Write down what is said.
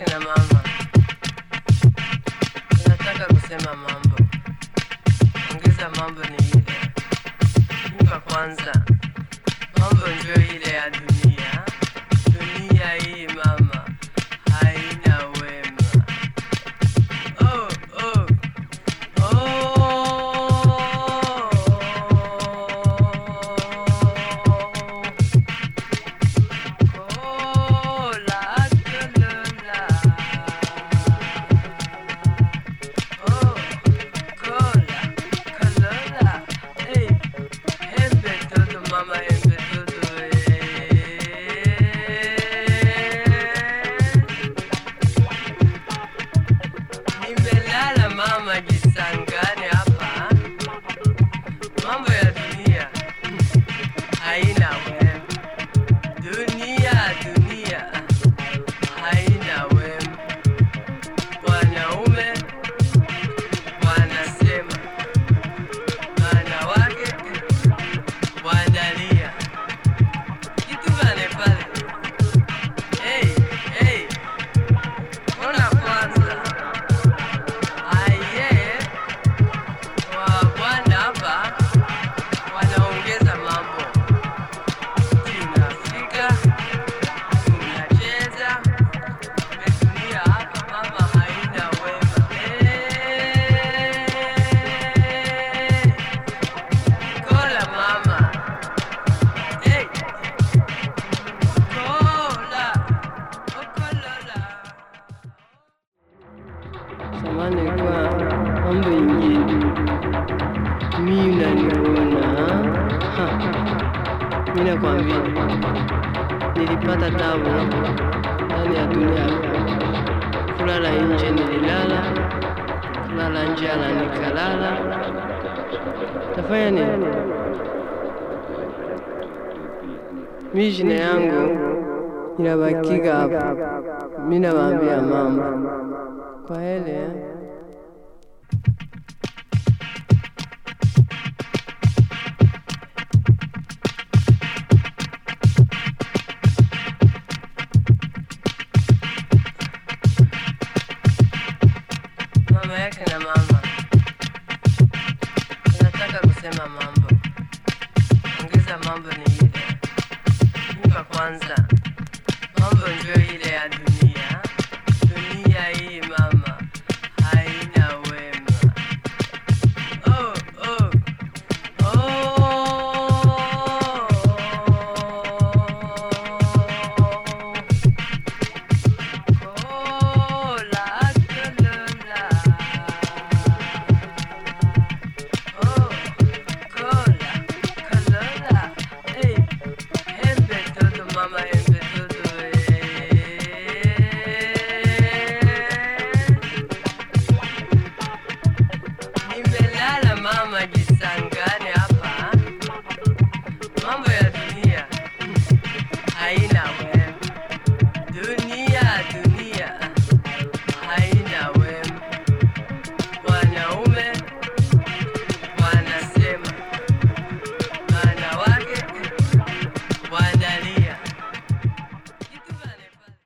na mama, nataka kusema mambo, ongeza mambo ni ile imba kwanza, mambo ndio ile ya dunia. Dunia hii mama haina wema. Oh, oh, oh. Cola, Colola. Oh, cola, Colola. Hey, embe todo, mama, embe todo, eh. Nimelala mama jisangani hapa, mambo ya dunia haina wema. Dunia, dunia haina wema. Wanaume wanasema, wanawake wanalia. Kitu gani pale? Hey, hey, ona kwanza aye wa bwana hapa wanaongeza mambo tunafika tunacheza tumetulia hapa mama haina wema Eh, kola mama hey. kola okolola samani kwa mambo ingine mi unaniona ha? mi nakwambia nilipata tabu ndani ya dunia kulala nje nililala kulala njala nikalala tafanya nini mi jina yangu inabakiga hapa mi nawaambia mambo kwa hele eh? mama yake na mama nataka kusema mambo